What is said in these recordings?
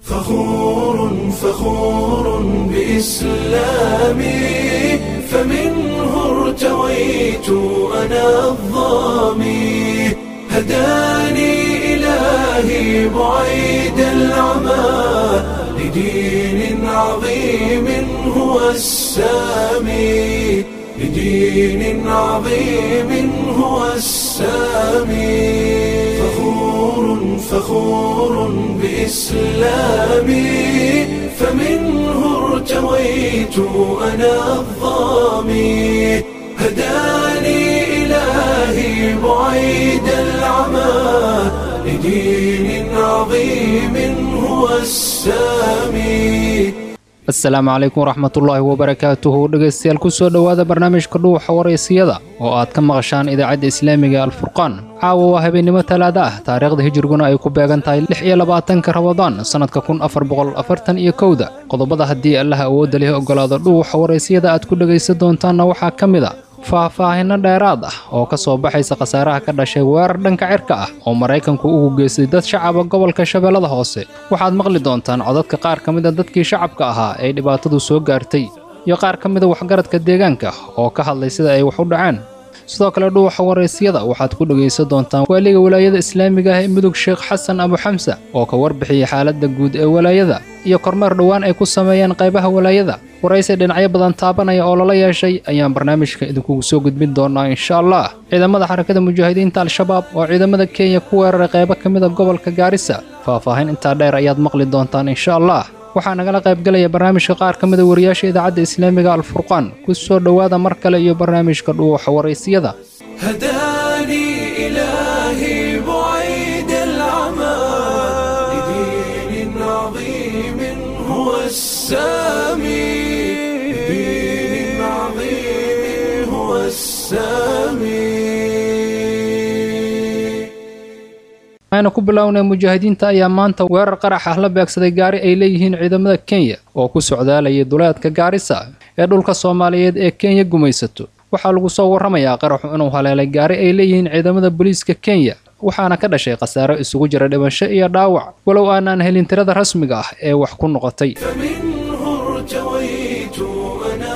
فخور فخور بإسلامي فمنه ارتويت أنا الظامي هداني إلهي بعيد العمى لدين عظيم هو السامي لدين عظيم هو السامي فخور فخور بإسلامي فمنه ارتويت أنا الظامي هداني إلهي بعيد العمى لدين عظيم هو السامي asalaamu calaykum waraxmatullaahi wabarakaatuhu dhegaystayaal ku soo dhowaada barnaamijka dhuuxa waraysiyada oo aad ka maqashaan idaacadda islaamiga alfurqaan caawa waa habeennimo talaada ah taariikhda hijirguna ay ku beegan tahay lix iyo labaatanka rabadaan sannadka kun afar boqol afartan iyo kowda qodobada haddii allaha awoodda leh ogolaado dhuuxa waraysiyada aad ku dhegaysan doontaanna waxaa ka mid a faahfaahinno dheeraad ah oo ka soo baxaysa khasaaraha ka dhashay weerar dhanka cirka ah oo maraykanku ugu geystay dad shacaba gobolka shabeellada hoose waxaad maqli doontaan codadka qaar ka mida dadkii shacabka ahaa ee dhibaatadu soo gaartay iyo qaar ka mida waxgaradka deegaanka oo ka hadlay sida ay wax u dhaceen sidoo kale dhuuxa waraysyada waxaad ku dhegaysan doontaan waaliga walaayada islaamiga ah ee mudug sheekh xasan abu xamsa oo ka warbixiyey xaaladda guud ee walaayada iyo kormeer dhowaan ay ku sameeyeen qaybaha walaayada waraysi dhinacyo badan taabanaya oo lala yeeshay ayaan barnaamijka idinkugu soo gudbin doonaa insha allah ciidamada xarakada mujaahidiinta al-shabaab oo ciidamada kenya ku weeraray qaybo ka mida gobolka gaarisa faahfaahin intaa dheer ayaad maqli doontaan insha allah waxaa nagala qaybgelaya barnaamijka qaar ka mida wariyaasha idaacadda islaamiga alfurqaan ku soo dhowaada mar kale iyo barnaamijka dhuuxa waraysiyada هداني إلهي بعيد العمى لدين عظيم هو السامي لدين عظيم هو السامي waxaynu ku bilownay mujaahidiinta ayaa maanta weerar qarax ah la beegsaday gaari ay leeyihiin ciidamada kenya oo ku socdaalayay duleedka gaarisa ee dhulka soomaaliyeed ee kenya gumaysato waxaa lagu soo warramayaa qaraxu inuu haleelay gaari ay leeyihiin ciidamada booliiska kenya waxaana ka dhashay khasaaro isugu jira dhimasho iyo dhaawac walow aanaan helin tirada rasmiga ah ee wax ku noqotay فمنه ارتويت أنا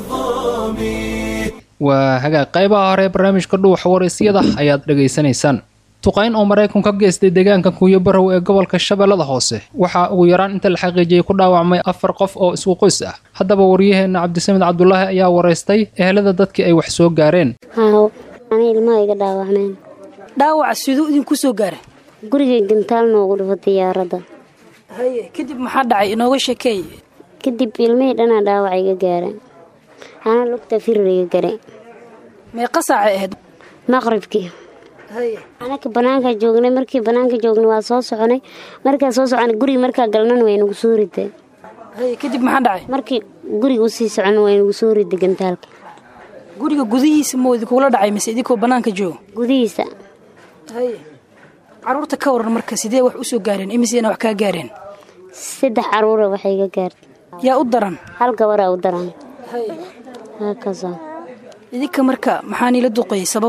الظامي waa hagaag qaybaha hore ee barnaamijka dhuuxa waraysyada ayaad dhegaysanaysaan tuqayn oo maraykan ka geystay deegaanka kuuyo barow ee gobolka shabeellada hoose waxaa ugu yaraan inta la xaqiijiyey ku dhaawacmay afar qof oo isku qoys ah haddaba waryaheenna cabdisamed cabdulaahi ayaa waraystay ehelada dadkii ay wax soo gaareen haaw ani ilmaha iga dhaawacmeen dhaawaca siduu idinku soo gaaray gurigay gantaal noogu dhufo diyaaradda haye kadib maxaa dhacay inooga sheekeey kadib ilmihii dhanaa dhaawac iga gaareen ana lugta firir iga gare meeqa saacay ahayd maqribkii haye anaka banaanka joognay markii banaanka joognay waa soo soconay markaa soo soconay guriga markaa galnan way nagu soo riday haye kadib maxaa dhacay markii guriga usii socon way nagu soo riday gantaalka guriga gudihiisa moo idinkugula dhacay mise idinkoo bannaanka jooga gudihiisa haye caruurta ka waran marka sidee wax u soo gaareen imiseena wax kaa gaareen saddex caruura waxay iga gaartay yaa u daran hal gabaraa u daran haye haakasa idinka marka maxaa niila duqeeyey sabab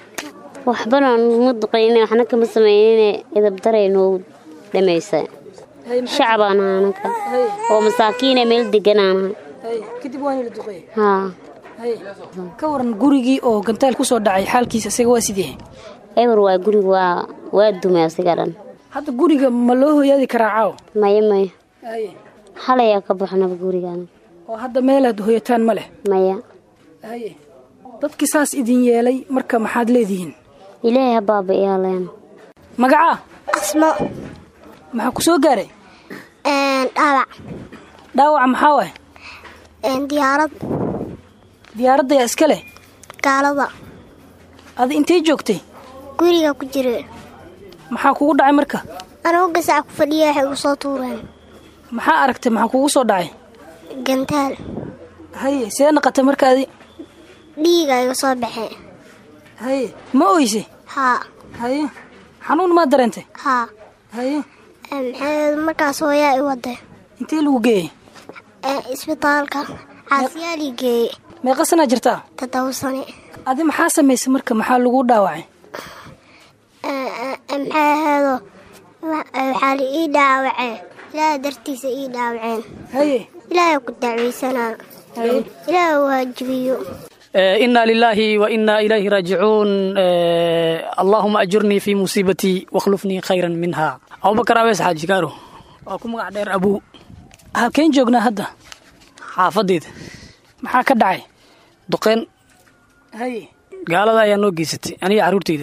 waxbana ma duqayne waxna kama sameynine idabdaray noogu dhamaysa haye maxaa- shacabaan ahaa anaka haye oo masaakiine meel deganaan ahay haye kadib waa niila duqeeyey haa haye ka waran gurigii oo gantaal ku soo dhacay xaalkiisa isaga waa sidee eber waa guriga waa waa dumay asiga dhan hadda guriga ma loo hoyaadi karaa caaw maya maya haye halayaa ka baxnaba gurigaan oo hadda meelaad hoyataan ma leh maya haye dadkii saas idin yeelay marka maxaad leedihiin ilaahay ha baaba iyaaleen magacaa asmo maxaa ku soo gaaray dhaawac dhaawaca maxaa waay diyaarad diyaaradda yaa iska leh gaalada adi intay joogtay guriga ku jira maxaa kugu dhacay marka anugu gasac ku fadhiya waxay igu soo tuureen maxaa aragtay maxaa kugu soo dhacay gantaal haye see naqatay marka adi dhiiga iga soo baxee haye ma oyse haa haye xanuun maa dareentay haa haye maxay markaas hooyaa i waday intee lagu geeyey isbitaalka caasiyaalii geeye meeqa sanaa jirtaa toddoba sane adi maxaa samaysay marka maxaa lagu dhaawacay maxay ahaydoo waxaa la ii dhaawacee ilaahay dartiisa ii dhaawaceen haye ilaahay ku dacwaysanaa haye ilaahay waajibiyo إنا لله وإنا إليه راجعون آه، اللهم أجرني في مصيبتي واخلفني خيرا منها أبو بكر أبيس حاج كارو أكو مقع دير أبو halkeen joognaa hadda xaafadeeda maxaa ka dhacay duqeen haye gaalada ayaa noo geysatay aniga carruurteyda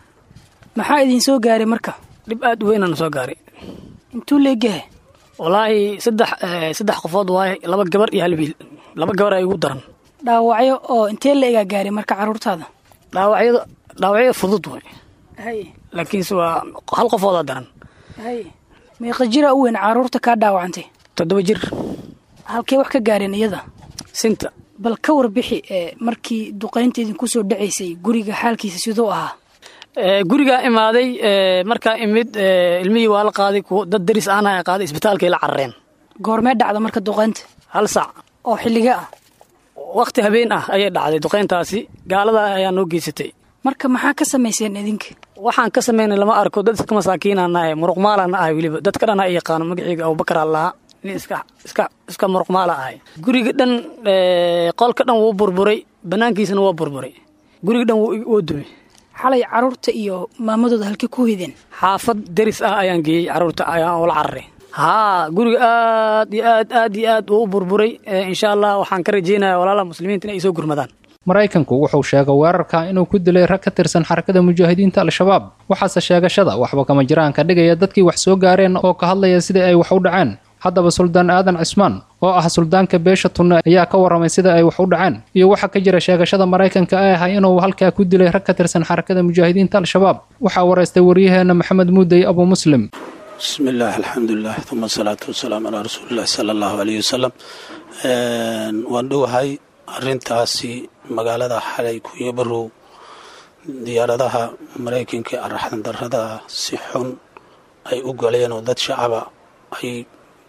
maxaa idin soo gaaray marka dhib aad u weynaan soo gaaray intuu leegyahay walaahi saddex eh, saddex qofood waaye laba gabar iyo hal wiil laba gabar ay ugu daran dhaawacyo oo intee la egaa gaaray marka carruurtaada dhaawacyada dhaawacyada fudud way haye laakiinse waa hal qofoodaa daran haye meeqa jira u weyn carruurta kaa dhaawacantay toddoba jir halkee wax ka gaareen iyada sinta bal ka warbixi ee markii duqaynta idinku soo dhacaysay guriga xaalkiisa siduu ahaa Eh, gurigaa imaaday eh, markaa imid eh, ilmihii waa la qaaday kuwo dad daris ahna ay qaaday isbitaalkay la carareen goormee dhacda marka duqaynta hal sac oo xilliga ah waqti habeen ah ayay dhacday duqayntaasi gaalada ayaa noo geysatay marka maxaa ka samayseen idinka waxaan ka samaynay lama arko dad iska masaakiinaan ahay muruqmaalaan ahay weliba dadka dhan ay yaqaano magaceyga abubakar allaha nin iska iska iska muruqmaala ahay guriga dhan eh, qolka dhan wuu burburay banaankiisana waa burburay guriga dhan wuu wuu dumay xalay carruurta iyo maamadooda halkee ku hideen xaafad deris ah ayaan geeyey carruurta ayaan ula cararay haa guriga aad iyo aad aad iyo aad wuu u burburay Eh, insha allah waxaan ka rajeynayaa walaalaha muslimiinta in ay soo gurmadaan maraykanku wuxuu sheegay weerarka inuu ku dilay rag ka tirsan xarakada mujaahidiinta al-shabaab waxaase sheegashada waxba kama jiraan ka dhigaya dadkii wax soo gaareen oo ka hadlaya sidai ay wax u dhaceen haddaba suldaan aadan cismaan oo ah suldaanka beesha tunne ayaa ka warramay sida ay wax u dhaceen iyo waxa ka jira sheegashada maraykanka ee ahay inuu halkaa ku dilay rag ka tirsan xarakada mujaahidiinta al-shabaab waxaa waraystay waryaheena maxamed muudey abu muslim بسم الله الحمد لله ثم الصلاة والسلام على رسول الله صلى الله عليه وسلم waan dhowahay arintaasi magaalada xalay kuyo barow diyaaradaha maraykanka ee araxdan darada si xun ay u galeen oo dad shacaba ay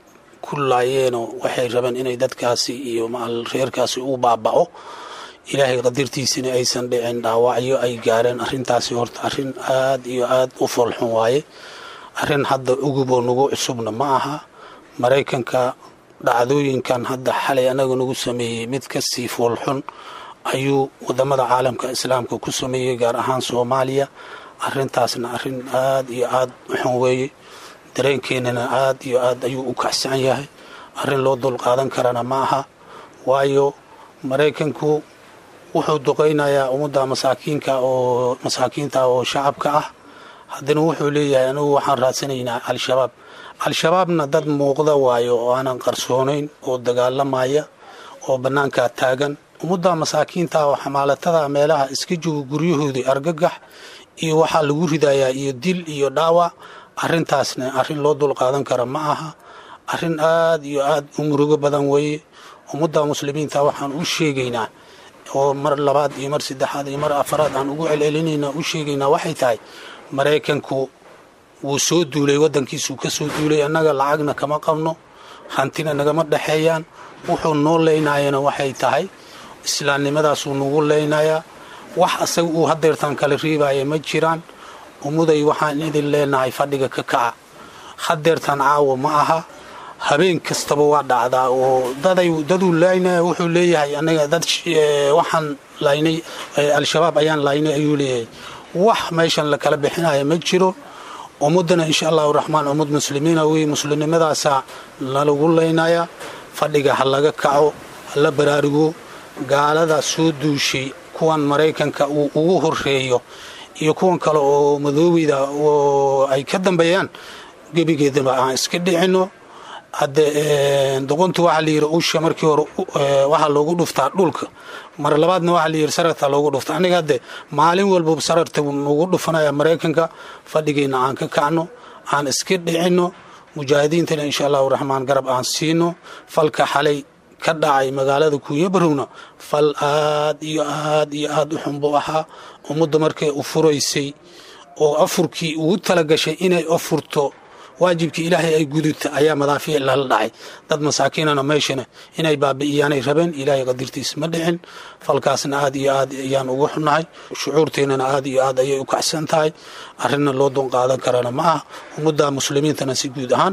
ku laayeenoo waxay rabeen inay dadkaasi iyo maal reerkaasi u baaba'o ilaahay qadirtiisina aysan dhicin dhaawacyo ay gaareen arintaasi horta arin aad iyo aad u foolxun waaye arrin hadda uguboo nagu cusubna ma aha maraykanka dhacdooyinkan hadda xalay anaga nagu sameeyey mid kasii foolxun ayuu wadamada caalamka islaamka ku sameeyey gaar ahaan soomaaliya arintaasna arin aad iyo aad u xun weeye dareenkeenana aad iyo aad ayuu u kacsan yahay arrin loo dulqaadan karana ma aha waayo maraykanku wuxuu duqaynayaa ummadda masaakiinka oo masaakiinta oo shacabka ah haddana wuxuu leeyahay anigu waxaan raadsanaynaa al-shabaab al-shabaabna dad muuqda waayo oo aanan qarsoonayn oo dagaalamaya oo bannaankaa taagan ummadda masaakiinta oo xamaalatada meelaha iska jooga guryahoodii argagax iyo waxaa lagu ridayaa iyo dil iyo dhaawac arrintaasna arrin loo dulqaadan kara ma aha arrin aad iyo aad u murugo badan weeye ummadda muslimiinta waxaan u sheegaynaa oo mar labaad iyo mar saddexaad iyo mar afaraad aan ugu celcelinaynaa u sheegaynaa waxay tahay maraykanku wuu soo duulay waddankiisuu ka soo duulay annaga lacagna kama qabno hantina nagama dhexeeyaan wuxuu noo leynayana waxay tahay islaamnimadaasuu nagu leynayaa wax asaga uu hadeertaan kala riibaya ma jiraan ummuday waxaan idin leenahay fadhiga ka kaca hadeertaan caawa ma aha habeen kastaba waa dhacdaa oo daday daduu laynaya wuxuu leeyahay anaga dad waxaan laynay al-shabaab ayaan laynay ayuu leeyahay wax meeshan la kala bixinaya ma jiro ummadana insha allahu raxmaan ummad muslimiina wey muslimnimadaasaa nalagu leynaya fadhiga ha laga kaco ha la baraarugo gaalada soo duushay kuwan maraykanka uu ugu horeeyo iyo kuwan kale oo madoobeyda oo ay ka dambeeyaan gebigeedaba aan iska dhicino hadde doqontu waxaa layidhi usha markii hore waxaa loogu dhuftaa dhulka mar labaadna waxaa layidhi sararta loogu dhufta aniga hadde maalin walba sararta nagu dhufanaya maraykanka fadhigayna aan ka kacno aan iska dhicino mujaahidiintana insha allahu raxmaan garab aan siino falka xalay ka dhacay magaalada kuuyabarowna fal aad iyo aad iyo aad u xun buu ahaa ummadda markay u furaysay oo afurkii ugu talagashay inay afurto waajibkii ilaahay ay gudubta ayaa madaafiic lala dhacay dad masaakiinana meeshana inay baabi'iyaanay rabeen ilaahay qadirtiis ma dhicin falkaasna aad iyo aad ayaan ugu xunnahay shucuurteennana aad iyo aad ayay u kacsan tahay arrinna loo dunqaadan karana ma ah ummadda muslimiintana si guud ahaan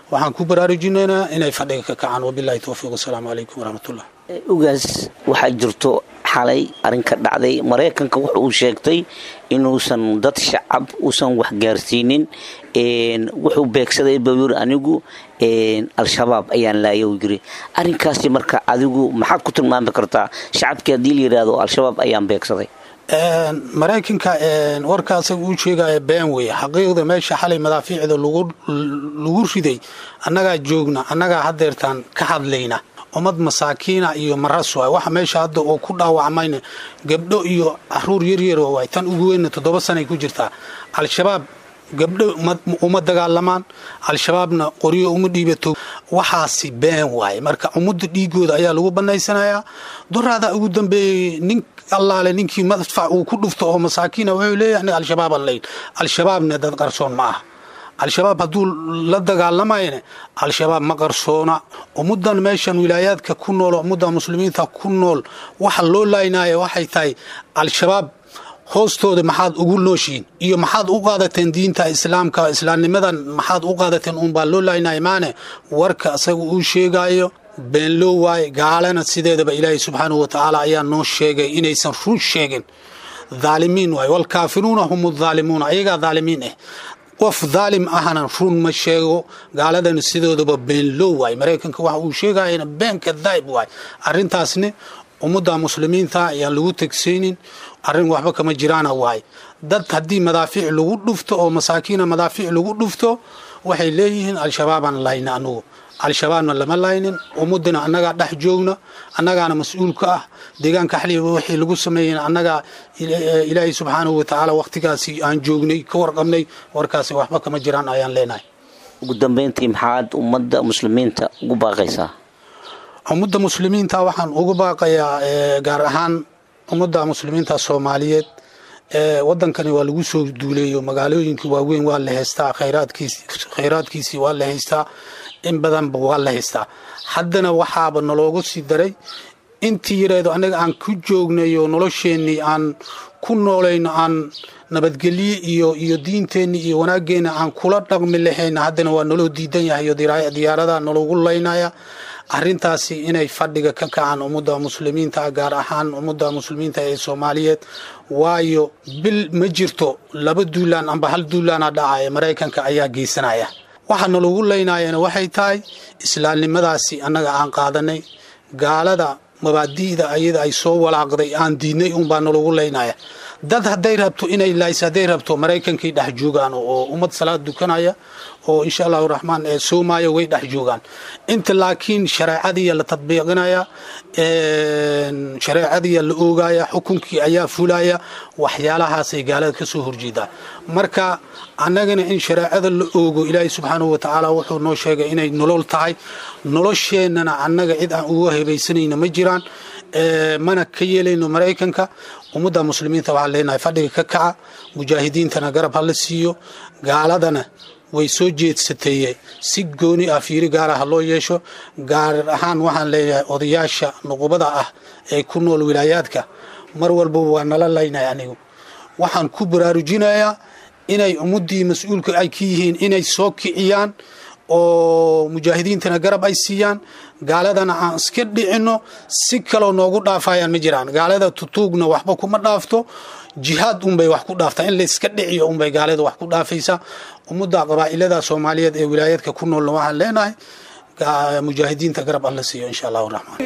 waxaan ku baraarujinaynaa inay fadhiga ka kacaan wabilahi towfiiq wasalaamu calaykum waraxmatullah ugaas waxaa jirto xalay arrin ka dhacday maraykanka wuxa uu sheegtay inuusan dad shacab uusan wax gaarsiinin wuxuu beegsaday buu yiri anigu al-shabaab ayaan laaya uu yiri arrinkaasi marka adigu maxaad ku tilmaami kartaa shacabkii haddii la yidhaahdo al-shabaab ayaan beegsaday maraykanka warka asaga uu sheegaya been weeye xaqiiqda meesha xalay madaafiicda lagu riday annagaa joogna annagaa hadeertaan ka hadlayna ummad masaakiina iyo maras waay waxa meesha hadda oo ku dhaawacmayna gabdho iyo caruur yaryar waay tan ugu weynna toddoba sanay ku jirtaa al-shabaab gabdho uma dagaalamaan al-shabaabna qoryo uma dhiibato waxaasi been waaye marka ummadda dhiigooda ayaa lagu banaysanayaa duraadaa ugu dambeeyey nin allaale ninkii madfac uu ku dhufto oo masaakiina wuxuu leeyahay aniga al-shabaabaan layn al-shabaabna dad qarsoon ma aha al-shabaab hadduu la dagaalamayne al-shabaab ma qarsoona ummaddan meeshan wilaayaadka ku nool ummadda muslimiinta ku nool waxa loo laynaya waxay tahay al-shabaab hoostooda maxaad ugu nooshiin iyo maxaad u qaadateen diinta islaamka islaamnimadan maxaad u qaadateen uunbaa loo laynaya maane warka isaga uu sheegayo beenloo waaye gaalana sideedaba ilaahay subxaanahu watacaala ayaa noo sheegay inaysan run sheegin dhaalimiin waaye walkaafiruuna hum dhaalimuuna ayagaa dhaalimiin ah qof dhaalim ahna run ma sheego gaaladana sidoodaba beenloo waaye maraykanka waxa uu sheegayana been kadaa'ib waaye arrintaasni ummadda muslimiinta ayaan lagu tegsaynin arrin waxba kama jiraana waaye dad haddii madaafiic lagu dhufto oo masaakiina madaafiic lagu dhufto waxay leeyihiin al-shabaabaan layna anugu al-shabaabna lama laynin ummadina annagaa dhex joogna annagaana mas-uul ka ah deegaanka xaliba waxay lagu sameeyeen annagaa ilaahay subxaanahu watacaala wakhtigaasi aan joognay ka warqabnay warkaasi waxba kama jiraan ayaan leenahay ugu dambeyntii maxaad ummadda muslimiinta ugu baaqaysaa ummadda muslimiinta waxaan ugu baaqayaa gaar ahaan ummadda muslimiinta soomaaliyeed wadankani waa lagu soo duuleeyo magaalooyinkii waaweyn waa la haystaa khayraadkiisii waa la haystaa in badanba waa la haystaa haddana waxaaba naloogu sii daray intii yareedo annaga aan ku joognayo nolosheennii aan ku noolayno aan nabadgelye iyo iyo diinteenni iyo wanaaggeena aan kula dhaqmi lahayna haddana waa naloo diidan yahay diyaarada nalogu laynaya arrintaasi inay fadhiga ka kacaan ummadda muslimiinta gaar ahaan ummadda muslimiinta ee soomaaliyeed waayo bil ma jirto laba duulaan amba hal duulaana dhacaya maraykanka ayaa geysanaya waxa nalagu laynayana waxay tahay islaamnimadaasi annaga aan qaadanay gaalada mabaadi'da ayada ay soo walaaqday aan diidnay unbaa nalagu laynaya dad hadday rabto inay lays hadday rabto maraykankay dhex joogaan oo ummad salaad dukanaya oo insha allahu raxmaan ee soomaayo way dhex joogaan inta laakiin shareecadiiya la tadbiiqinaya shareecadiiya la oogaya xukunkii ayaa fulaya waxyaalahaasay gaalada ka soo horjeedaa marka annagana in shareecada la oogo ilaahay subxaanahu watacaala wuxuu noo sheegay inay nolol tahay nolosheennana annaga cid aan uga hebaysanayna ma jiraan mana ka yeelayno maraykanka ummadda muslimiinta waxaan leenahay fadhiga ka kaca mujaahidiintana garab ha la siiyo gaaladana way soo jeedsateeye si gooni ah fiiri gaara ha loo yeesho gaar ahaan waxaan leeyahay odayaasha nuqubada ah ee ku nool wilaayaadka mar walbaba waa nala laynay anigu waxaan ku baraarujinayaa inay ummaddii mas-uulka ay ka yihiin inay soo kiciyaan oo mujaahidiintana garab ay siiyaan gaaladana aan iska dhicinno si kaloo noogu dhaafayaan ma jiraan gaalada tutuugna waxba kuma dhaafto jihaad unbay wax ku dhaaftaa in layska dhiciyo unbay gaalada wax ku dhaafaysaa ummadda qabaa'ilada soomaaliyeed ee wilaayaadka ku noolna waxaan leenahay mujaahidiinta garab alla siiyo insha allahu raxmaan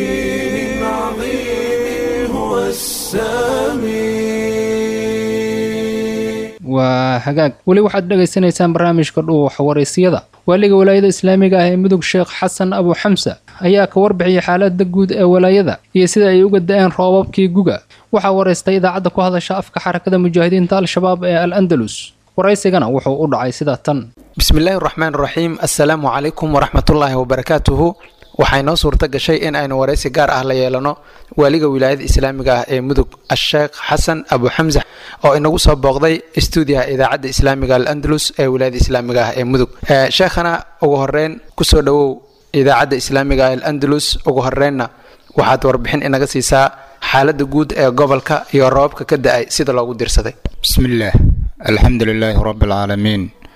waa hagaag weli waxaad dhegaysanaysaan barnaamijka dhuuxa waraysiyada waaliga walaayada islaamiga ah ee mudug sheekh xasan abu xamsa ayaa ka warbixiyay xaalada guud ee walaayada iyo sida ay uga da-een roobabkii guga waxaa waraystay idaacadda ku hadasha afka xarakada mujaahidiinta al-shabaab ee al andalus waraysigana wuxuu u dhacay sida tan bismillaahi raxmaan raxiim assalaamu calaykum waraxmatullaahi wabarakaatuhu waxay noo suurta gashay in aynu waraysi gaar ah la yeelano waaliga wilaayada islaamiga ah ee mudug asheekh xasan abu xamsa oo inagu soo booqday stuudiyaha idaacadda islaamiga al andalus ee wilaayada islaamiga ah ee mudug sheekhana ugu horeyn kusoo dhowow idaacadda islaamiga al andalus ugu horeynna waxaad warbixin inaga siisaa xaaladda guud ee gobolka iyo roobabka ka da-ay sida loogu dirsaday bismillaah alxamdu lilaahi rabbi alcaalamiin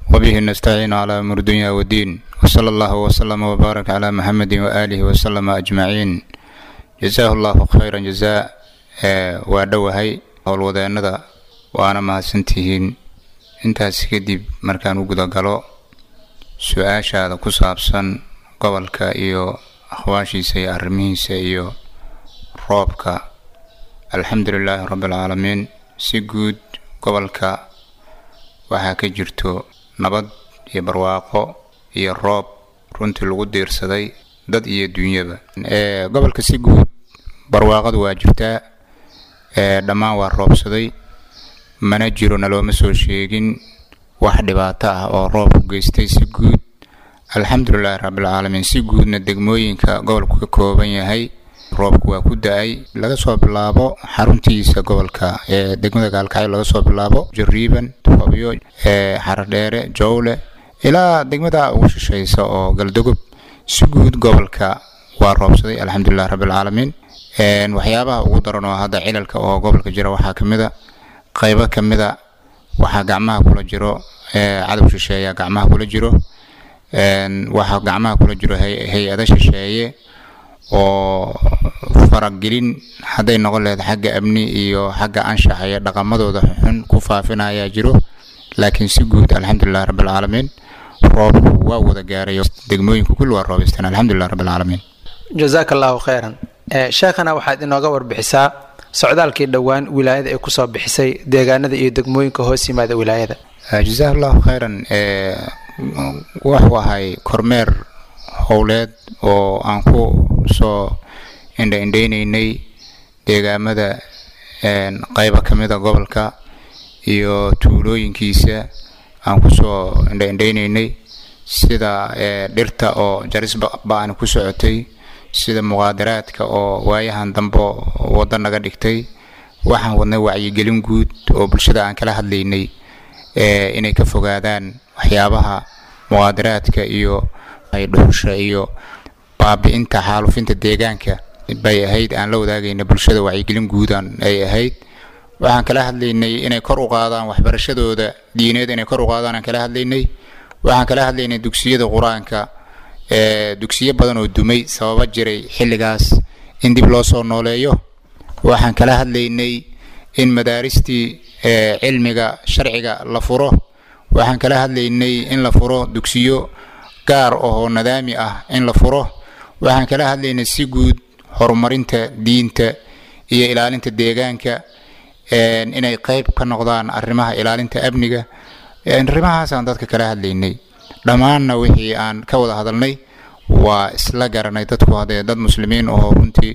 وبه نستعين على أمر الدنيا والدين وصلى الله وسلم وبارك على محمد وآله وسلم أجمعين جزاه الله خيرا جزاء وادوهي howlwadeenada waana mahadsantihiin intaas kadib markaan u gudagalo su-aashaada ku saabsan gobolka iyo akhwaashiisa iyo arrimihiisa iyo roobka alxamdulilaahi rabbialcaalamiin si guud gobolka waxaa ka jirto nabad iyo barwaaqo iyo roob runtii lagu diirsaday dad iyo dunyaba gobolka si guud barwaaqadu waa jirtaa dhammaan waa roobsaday mana jiro nalooma soo sheegin wax dhibaato ah oo roobku geystay si guud alxamdulilaahi rabbilcaalamiin si guudna degmooyinka gobolku ka kooban yahay roobku waa ku da-ay laga soo bilaabo xaruntiisa gobolka ee degmada gaalkacyo laga soo bilaabo jariiban tufabyo xaradheere jowle ilaa degmada ugu shishaysa oo galdogob si guud gobolka waa roobsaday alxamdulilahi rabbilcaalamiin waxyaabaha ugu daran oo hadda cilalka oo gobolka jira waxaa kamid a qaybo kamida waxaa gacmaha kula jiro cadow shisheeya gacmaha kula jiro waxaa gacmaha kula jiro hay-ada shisheeye oo faragelin hadday noqon lahayd xagga amni iyo xagga anshaxa iyo dhaqamadooda xun ku faafinayaa jiro laakiin si guud alxamdulilahi rabbilcaalamiin roobku waa wada gaaray degmooyinku kulli waa roobaysteen alxamdulilah rabbilcaalamiin jazaaka allahu khayran sheekhana waxaad inooga warbixisaa socdaalkii dhowaan wilaayada ay kusoo bixisay deegaanada iyo degmooyinka hoos yimaada wilaayada jazaak allahu khayran wuxuu ahay kormeer howleed oo aan ku soo indhaindhaynaynay deegaamada qayba ka mida gobolka iyo tuulooyinkiisa aan kusoo indhaindhaynaynay sida dhirta oo jaris ba-ani ku socotay sida muqaadaraadka oo waayahan dambe waddo naga dhigtay waxaan wadnay wacyigelin guud oo bulshada aan kala hadlaynay inay ka fogaadaan waxyaabaha muqaadaraadka iyo dhuxusha iyo baabi-inta xaalufinta deegaanka bay ahayd aan la wadaagayna bulshada wacyigelin guudan ay ahayd waxaan kala hadlaynay inay kor u qaadaan waxbarashadooda diineed inay kor u qaadaan aan kala hadlaynay waxaan kala hadlaynay dugsiyada qur-aanka dugsiyo badan oo dumay sababa jiray xilligaas in dib loo soo nooleeyo waxaan kala hadlaynay in madaaristii cilmiga sharciga la furo waxaan kala hadlaynay in la furo dugsiyo gaar oo nadaami ah in la furo waxaan kala hadlaynay si guud horumarinta diinta iyo ilaalinta deegaanka inay qeyb ka noqdaan arrimaha ilaalinta amniga arrimahaasaan dadka kala hadlaynay dhammaanna wixii aan ka wada hadalnay waa isla garanay dadku haddee dad muslimiin oo runtii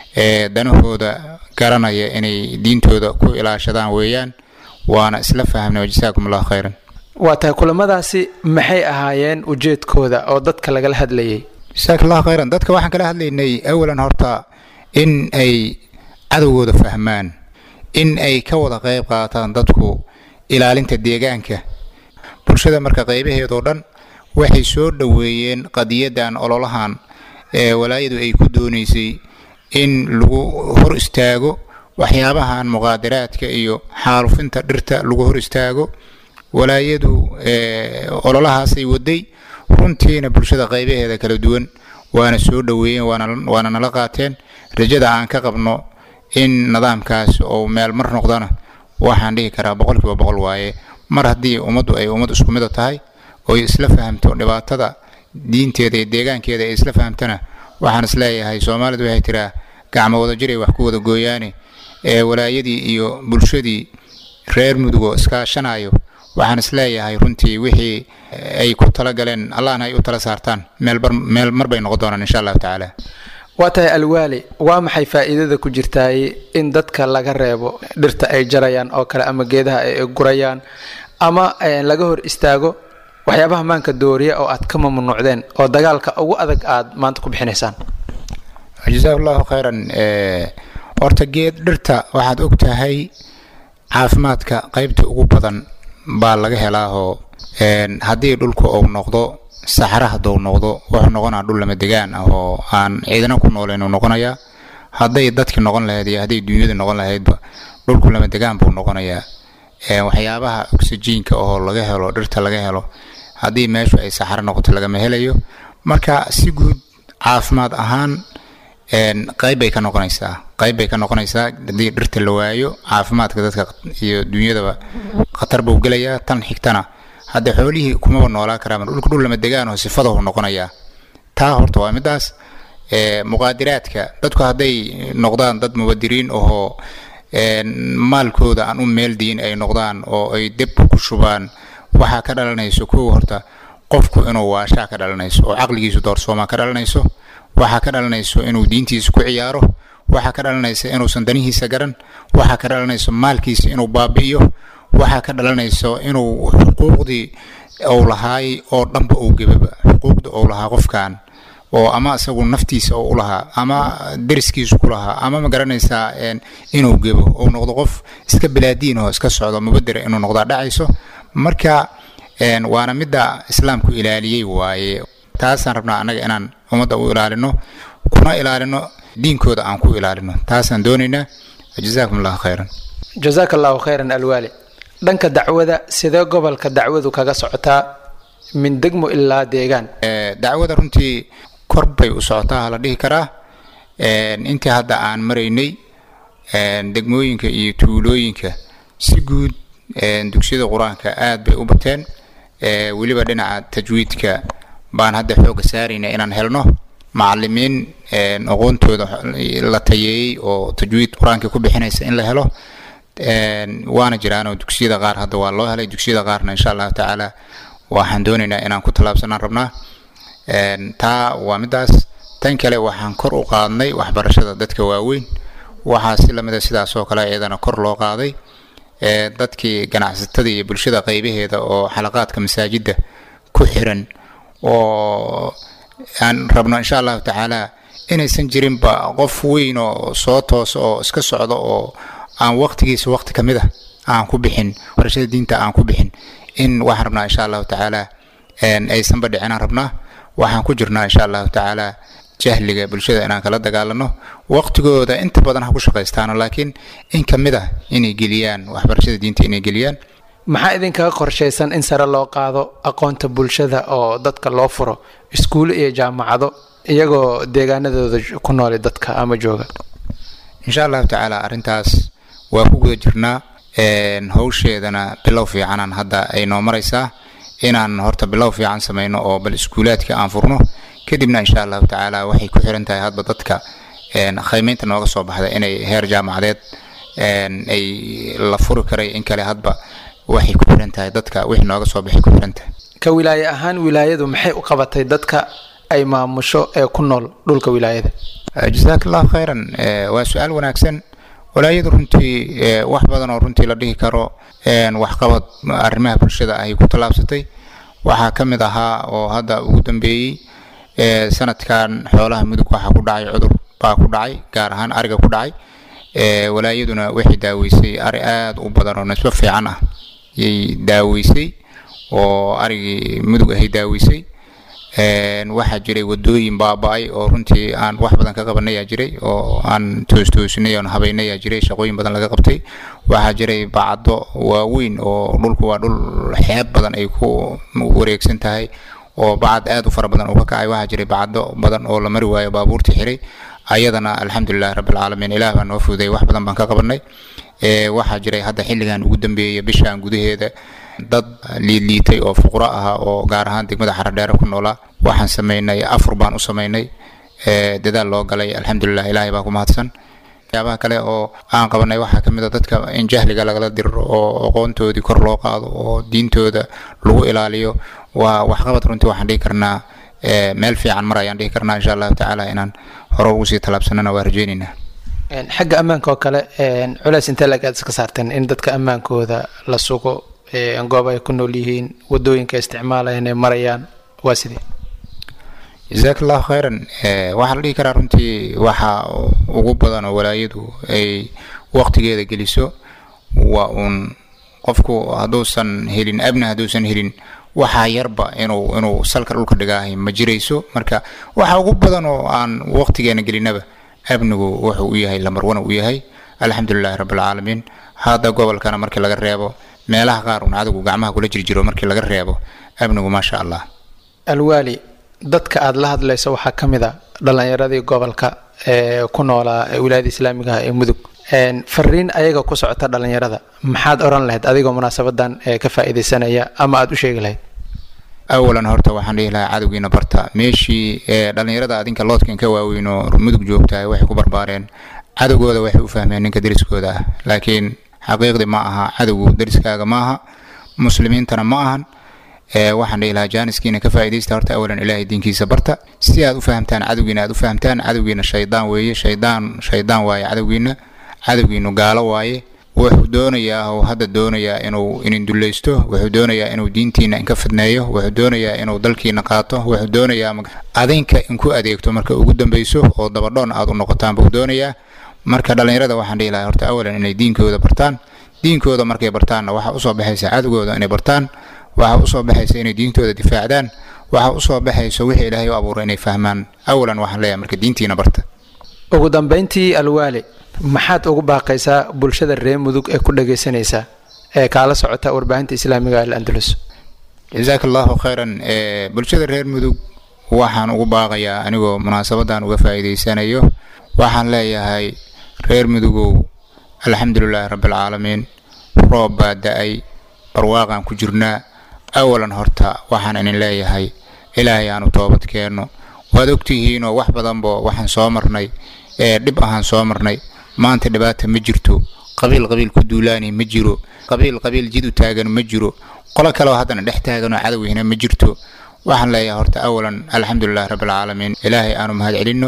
danahooda garanaya inay diintooda ku ilaashadaan weeyaan waana isla fahamnay wajasaakum allahu khayran waa tahay kulamadaasi maxay ahaayeen ujeedkooda oo dadka lagala hadlayay jasaak allahu khayran dadka waxaan kala hadlaynay awalan horta in ay cadowgooda fahmaan in ay ka wada qeyb qaataan dadku ilaalinta deegaanka bulshada marka qeybaheedoo dhan waxay soo dhoweeyeen qadiyadan ololahan ee walaayadu ay ku doonaysay in lagu hor istaago waxyaabahan muqaadaraadka iyo xaalufinta dhirta lagu hor istaago walaayadu ololahaasay waday runtiina bulshada qeybaheeda kala duwan waana soo dhoweeyeen waana nala qaateen rajada aan ka qabno in nidaamkaas oo meel mar noqdana waxaan dhihi karaa boqolkiiba boqol waaye mar haddii ummaddu ay ummad isku mida tahay oo isla fahamto dhibaatada diinteeda iyo deegaankeeda ay isla fahamtana waxaan isleeyahay soomaalidu waxay tiraa gacmo wada jiray wax ku wada gooyaane ee walaayadii iyo bulshadii reer mudugoo iskaashanayo waxaan isleeyahay runtii wixii ay ku talagaleen allahna ay u tala saartaan meel mar bay noqon doonaan insha allahu tacaala waa tahay alwaali waa maxay faa'iidada ku jirtaay in dadka laga reebo dhirta ay jarayaan oo kale ama geedaha ay gurayaan ama laga hor istaago waxyaabaha maanka dooriya oo aad ka mamnuucdeen oo dagaalka ugu adag aad maanta ku bixinaysaan jazaak allahu khayran horta geed dhirta waxaad og tahay caafimaadka qaybta ugu badan baa laga helaahoo haddii dhulku uu noqdo saxra hadduu noqdo wuxuu noqonaa dhul lama degaan ah oo aan ciidana ku nooleyn uu noqonayaa hadday dadki noqon lahayd iyo hadday dunyada noqon lahaydba dhulku lama degaan buu noqonayaa waxyaabaha oxyjiinka oo laga helo dhirta laga helo haddii meeshu ay saxaro noqoto lagama helayo marka si guud caafimaad ahaan qayb bay ka noqonaysaa qayb bay ka noqonaysaa haddii dhirta la waayo caafimaadka dadka iyo dunyadaba khatar buu gelayaa tan xigtana hadda xoolihii kumaba noolaa karaan dhulka dhul lama degaanoo sifadahu noqonayaa taa horta waa midaas muqaadiraadka dadku hadday noqdaan dad mubadiriin ahoo maalkooda aan u meeldiin ay noqdaan oo ay deb ku shubaan waxaa ka dhalanayso kow horta qofku inuu waashaa ka dhalanayso oo caqligiisu doorsoomaa ka dhalanayso waxaa ka dhalanayso inuu diintiisa ku ciyaaro waxaa ka dhalanaysa inuusan danihiisa garan waxaa ka dhalanayso maalkiisa inuu baabi'iyo waxaa ka dhalanayso inuu xuquuqdii uu lahaay oo dhanba uu gebaba xuquuqda uu lahaa qofkan oo ama isagu naftiisa oo u lahaa ama deriskiisu ku lahaa ama ma garanaysaa inuu gebo uu noqdo qof iska bilaadiin oo iska socdo mubadira inuu noqdaa dhacayso marka waana midda islaamku ilaaliyey waaye taasaan rabnaa annaga inaan ummadda u ilaalino kuna ilaalino diinkooda aan ku ilaalino taasaan doonaynaa jazaakum allahu khayran jazaaka allahu khayran alwaali dhanka dacwada sidee gobolka dacwadu kaga socotaa min degmo ilaa deegaan dacwada runtii kor bay u socotaa la dhihi karaa intii hadda aan maraynay degmooyinka iyo tuulooyinka si guud dugsiyada qur-aanka aad bay u bateen weliba dhinaca tajwiidka baan hadda xooga saarayna inaan helno macalimiin aqoontooda la tayeeyey oo tajwiid qur-aanka ku bixinaysa in la helo waana jiraanoo dugsiyada qaar hadda waa loo helay dugsiyada qaarna insha allahu tacaala waxaan doonaynaa inaan ku tallaabsanaan rabnaa taa waa midaas tan kale waxaan kor u qaadnay waxbarashada dadka waaweyn waxaa si lamida sidaas oo kale iyadana kor loo qaaday dadkii ganacsatada iyo bulshada qaybaheeda oo xalaqaadka masaajidda ku xiran oo aan rabno insha allahu tacaala inaysan jirinba qof weyn oo soo toosa oo iska socda oo aan waqtigiisa waqti ka mid ah aan ku bixin barashada diinta aan ku bixin in waxaan rabnaa insha allahu tacaala aysanba dhicinaan rabnaa waxaan ku jirnaa insha allahu tacaala jahliga bulshada inaan kala dagaalano waqtigooda inta badan ha ku shaqaystaano laakiin in ka mid ah inay geliyaan waxbarashada diinta inay geliyaan maxaa idinkaga qorshaysan in sare loo qaado aqoonta bulshada oo dadka loo furo iskuulo iyo jaamacado iyagoo deegaanadooda ku nooli dadka ama jooga insha allahu tacaala arrintaas waa ku guda jirnaa howsheedana bilow fiicanaan hadda ay noo maraysaa inaan horta bilow fiican samayno oo bal iskuulaadka aan furno kadibna insha allahu tacaala waxay ku xiran tahay hadba dadka khaymeynta nooga soo baxda inay heer jaamacadeed ay la furi karay in kale hadba waxay ku xiran tahay dadka wixii nooga soo baxay ku xiran tahay ka wilaaye ahaan wilaayadu maxay u qabatay dadka ay maamusho ee ku nool dhulka wilaayada jazaak allahu khayran waa su-aal wanaagsan walaayadu runtii wax badan oo runtii la dhihi karo waxqabad arrimaha bulshada ahay ku tallaabsatay waxaa ka mid ahaa oo hadda ugu dambeeyey sanadkan xoolaha mudug waxaa ku dhacay cudur baa ku dhacay gaar ahaan ariga ku dhacay walaayaduna waxay daaweysay ari aada u badan oo nisbo fiican ah yay daaweysay oo arigii mudug ahay daaweysay waxaa jiray wadooyin baaba-ay oo runtii aan wax badan ka qabanayaa jiray oo aan toostoosinay oon habaynayaa jiray shaqooyin badan laga qabtay waxaa jiray bacdo waaweyn oo dhulku waa dhul xeeb badan ay ku wareegsan tahay oo bacad aada u fara badan uu ka kacay waxaa jiray bacdo badan oo la mari waayo baabuurtii xiray ayadana alxamdulilahi rabbilcaalamiin ilaah baa noo fuday wax badan baan ka qabanay waxaa jiray hadda xilligan ugu dambeeyay bishaan gudaheeda dad liidliitay oo fuqro ahaa oo gaar ahaan degmada xaradheere ku noolaa waxaan samaynay afur baan u samaynay dadaal loo galay alxamdulilah ilaahay baa ku mahadsan waxyaabaha kale oo aan qabanay waxaa kamid a dadka in jahliga lagala diriro oo aqoontoodii kor loo qaado oo diintooda lagu ilaaliyo waa waxqabad runtii waxaan dhihi karnaa meel fiican mar ayaan dhihi karnaa insha allahu tacaala inaan hore ugu sii tallaabsanana waa rajeynaynaa xagga ammaanka oo kale culeys intee lag aad iska saarteen in dadka ammaankooda la sugo goob ay ku nool yihiin wadooyinka isticmaalayaan ee marayaan waa sidee jazaak allahu khayran waxaa la dhihi karaa runtii waxa ugu badan oo walaayadu ay waqtigeeda geliso waa uun qofku hadduusan helin abna hadduusan helin waxaa yarba inuu inuu salka dhulka dhigaahay ma jirayso marka waxa ugu badan oo aan waqtigeena gelinaba abnigu wuxuu u yahay lamarwana u yahay alxamdulilahi rabbilcaalamiin hadda gobolkana markii laga reebo meelaha qaar un cadagu gacmaha kula jirjiro markii laga reebo amnigu maasha allah alwaali dadka aada la hadlayso waxaa ka mid a dhallinyaradii gobolka ee ku noolaa ee wilaayada islaamiga ah ee mudug fariin ayaga ku socota dhallinyarada maxaad oran lahayd adigoo munaasabadan ee ka faa'iidaysanaya ama aada u sheegi lahayd awalan horta waxaan dhihi lahaa cadowgiina barta meeshii ee dhallinyarada adinka loodkan ka waaweynoo mudug joogtahay waxay ku barbaareen cadowgooda waxay u fahmeen ninka deriskooda ah laakiin xaqiiqdii ma aha cadowgu deriskaaga ma aha muslimiintana ma ahan waxaan dhihi lahaa jaaniskiina ka faa'iidaysta horta awalan ilaahay diinkiisa barta si aad u fahamtaan cadowgiina aad u fahamtaan cadowgiina shaydaan weeye shaydaan shaydaan waaye cadowgiina cadowgiinu gaalo waaye wuxuu doonayaa oo hadda doonayaa inuu inin dullaysto wuxuu doonayaa inuu diintiina inka fidneeyo wuxuu doonayaa inuu dalkiina qaato wuxuu doonayaa adinka inku adeegto marka ugu dambeyso oo dabadhoon aad u noqotaan buu doonayaa marka dhallinyarada waxaan dhihi lahaa horta awalan inay diinkooda bartaan diinkooda markay bartaanna waxaa usoo baxaysa cadowgooda inay bartaan waxaa usoo baxaysa inay diintooda difaacdaan waxaa usoo baxaysa wixii ilaahay u abuuray inay fahmaan awalan waxaan leeyahay marka diintiina barta ugu dambeyntii alwaali maxaad ugu baaqaysaa bulshada reer mudug ee ku dhagaysanaysa ee kaala socota warbaahinta islaamiga al andalus jasaaka allahu khayran bulshada reer mudug waxaan ugu baaqayaa anigoo munaasabadan uga faa'iidaysanayo waxaan leeyahay reer mudugow alxamdulilaahi rabbialcaalamiin roob baa da-ay barwaaqaan ku jirnaa awalan horta waxaan idin leeyahay ilaahay aanu toobad keenno waad ogtihiinoo wax badanbo waxaan soo marnay ee dhib ahaan soo marnay maanta dhibaata ma jirto qabiil qabiil ku duulaani ma jiro qabiil qabiil jid u taagan ma jiro qolo kaleoo haddana dhex taaganoo cadowihina ma jirto waxaan leeyahay horta awalan alxamdulilahi rabbialcaalamiin ilaahay aanu mahad celinno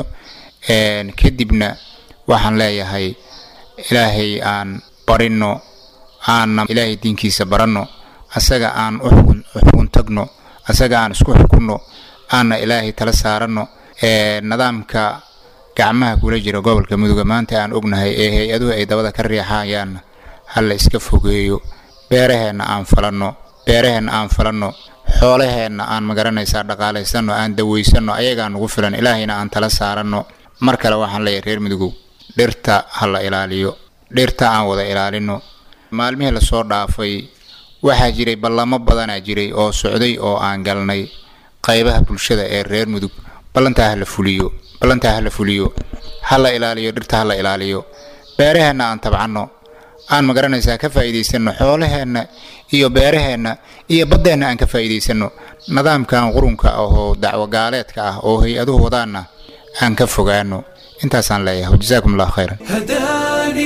kadibna waxaan leeyahay ilaahay aan barinno aanna ilaahay diinkiisa baranno asaga aan u xukun tagno asaga aan isku xukunno aanna ilaahay tala saaranno nidaamka gacmaha kula jira gobolka muduga maanta aan ognahay ee hay-aduhu ay dabada ka riixayaanna hala iska fogeeyo beeraheenna aan falanno beeraheenna aan falanno xoolaheenna aan magaranaysaa dhaqaalaysanno aan dawaysanno ayagaa nugu filan ilaahayna aan tala saaranno mar kale waxaan leeyahay reer mudugow dhirta ha la ilaaliyo dhirta aan wada ilaalinno maalmihii lasoo dhaafay waxaa jiray ballamo badanaa jiray oo socday oo aan galnay qaybaha bulshada ee reer mudug ballantaa ha la fuliyo ballantaa ha la fuliyo ha la ilaaliyo dhirta ha la ilaaliyo beeraheenna aan tabcanno aan magaranaysaa ka faa'iidaysanno xoolaheenna iyo beeraheenna iyo baddeenna aan ka faa'iidaysanno nidaamkan qurunka ahoo dacwo gaaleedka ah oo hay-aduhu wadaanna aan ka fogaano intaasaan leeyahay jazaakum allahu khayran هداني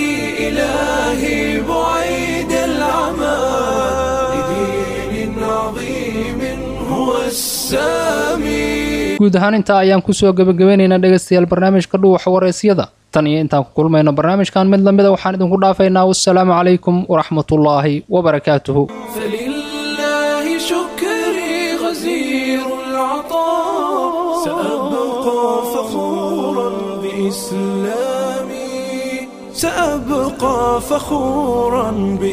إلهي بعيد العمى لدين عظيم هو السامي guud ahaan intaa ayaan kusoo gebagabeynaynaa dhegaystayaal barnaamijka dhuuxa waraysyada tan iyo intaan ku kulmayno barnaamijkan mid lamida waxaan idinku dhaafaynaa wassalaamu calaykum waraxmatullaahi wabarakaatuhu فلله شكري غزير العطاء سأبقى فخورا بإسلامي سأبقى فخورا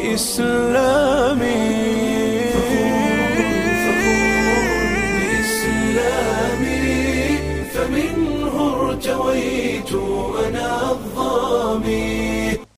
بإسلامي بإسلامي فمنه ارتويت أنا الظامي